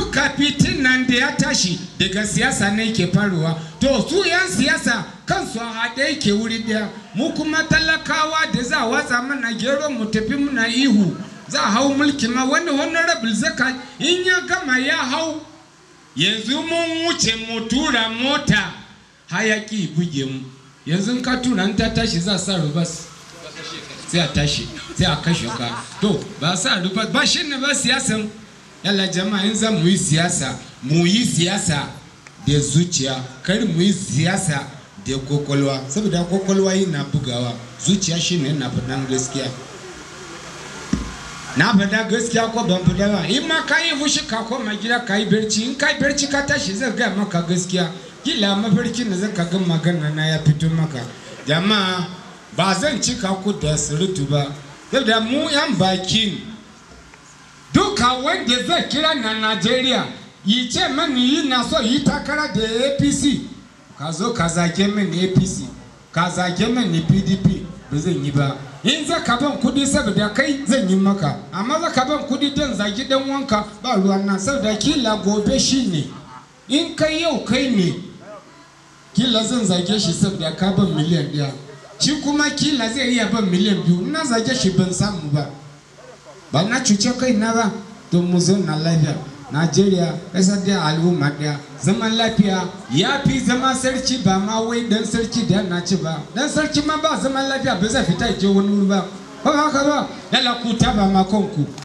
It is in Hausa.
duka fitin nan da ya tashi daga siyasa ne ke faruwa to su yan siyasa kansu a haɗe yake wuri ɗaya mu kuma talakawa da za a watsa mana gero mu tafi muna ihu za a hau mulki ma wani honorable zaka in ya gama ya hau yanzu mun wuce mu tura mota hayaki buge mu yanzu ka tura in ta tashi za a sa rubas sai a tashi sai a kashe ka to ba sa rubas ba shi ne ba siyasan yalla jama'a in za mu yi siyasa mu yi siyasa da zuciya kar mu yi siyasa da kwakwalwa saboda kwakwalwa yi na bugawa zuciya shi ne na faɗan gaskiya na faɗa gaskiya ko ban faɗa ba in ma ka yi fushi ka koma gida ka yi barci in ka yi barci ka tashi zai gaya maka gaskiya kila mafarkin da zaka ga magana na ya fito maka jama'a ba zan cika ku da surutu ba saboda mu yan bakin duka wanda zai kira na Najeriya yi ce mani yi na so yi takara da APC ka zo ka zage mini APC ka zage mini PDP ba zan yi ba in za ka ban kudi saboda kai zan yi maka amma za ka ban kudi don zagi dan wanka ba ruwan nan saboda kila gobe shi ne in kai yau kai ne kila zan zage shi saboda ka ban miliyan ɗaya shi kuma kila zai iya ban miliyan biyu na zage shi ban samu ba ba na cuce kai na ba don mu zauna lafiya najeriya ƙasar da al'umma ɗaya zaman lafiya ya fi zama sarki ba ma wai dan sarki da na ci ba dan sarki ma ba zaman lafiya ba zai fita je wani wuri ba ba haka ba yala ku ta ba ma kanku